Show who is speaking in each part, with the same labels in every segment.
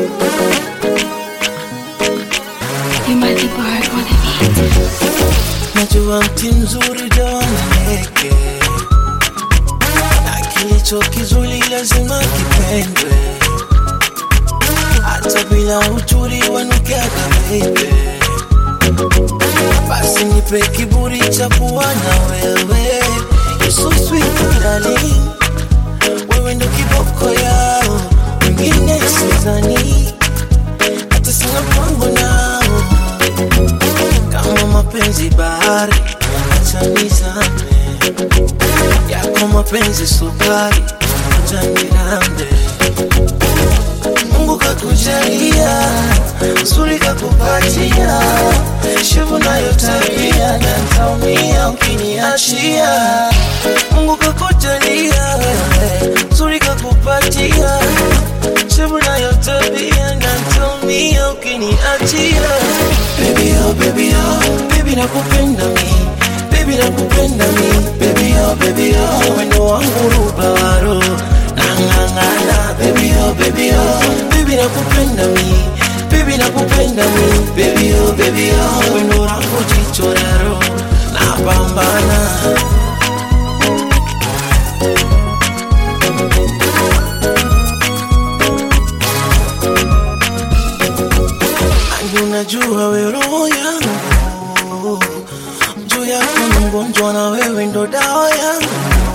Speaker 1: You might be bored on the beat.
Speaker 2: Najua mti mzuri ujawaneke na kilicho kizuri lazima kipendwe, hata bila uchuri wanukiaga baby. Basi nipe kiburi cha kuwa na wewe, you so sweet darling, wewe ndo kiboko yao, wengine sidhani hata sina mpango nao kama mapenzi bahari, acha nizame yako mapenzi sukari, acha nirambe. Mungu kakujalia, nzuri kakupatia, shevu nayo tabia, na ntaumia ukiniachia. Mungu kakujalia, nzuri kakupatia, shevu nayo tabia, na ntaumia ukiniachia. Baby oh, baby oh, baby nakupenda mi Baby nakupenda mi Baby oh, baby oh, wendo wangu rubaro Nangangana Baby oh, baby oh, baby nakupenda mi Baby nakupenda mi Baby oh, baby oh, wendo wangu jichoraro Napambana Angu unajua we roho yangu juu yako ni mgonjwa na wewe ndo dawa yangu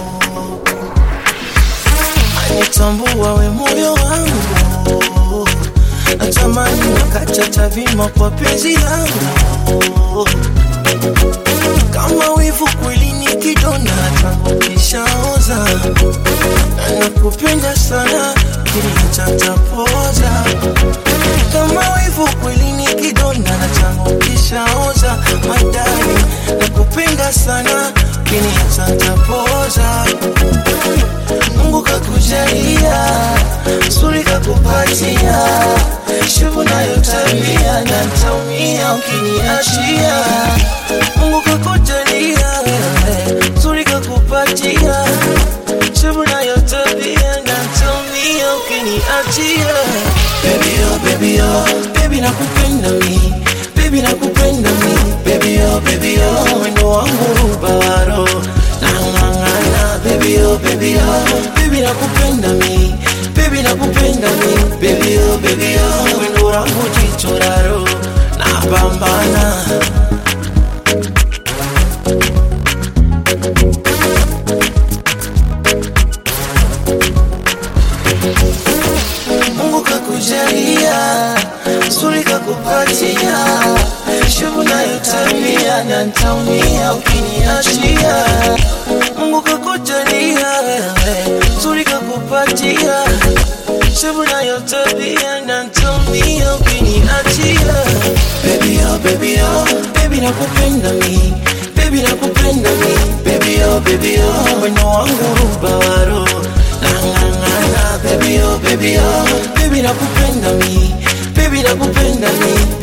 Speaker 2: anitambua we moyo wangu natamani nakacha tavima kwa penzi langu kama wivu kweli ni kidonda tangu kishaoza na nakupenda sana kilichatapoza kama wivu kweli ni kidonda na changu kishaoza madari nakupenda sana kinichatapoza Mungu kakujalia suri kakupatia shevu nayo tabia na ntaumia ukiniachia Mungu kakujalia suri kakupatia shevu nayo tabia na ntaumia ukiniachia Baby oh baby oh baby nakupenda mi baby nakupenda mi baby oh baby oh wendo wangu rubaro nangangana baby oh baby oh baby nakupenda mi baby nakupenda mi baby oh baby oh wendo wangu jichoraro napambana Mungu kakujalia, nzuri kakupatia, shevu nayo tabia, na ntaumia ukiniachia. Mungu kakujalia, nzuri kakupatia, shevu nayo tabia, na ntaumia ukiniachia. Baby oh, baby oh, baby nakupenda mi, baby nakupenda mi, baby oh, baby oh, wendo wangu rubaro nangangana baby oh baby oh baby nakupenda mi baby nakupenda mi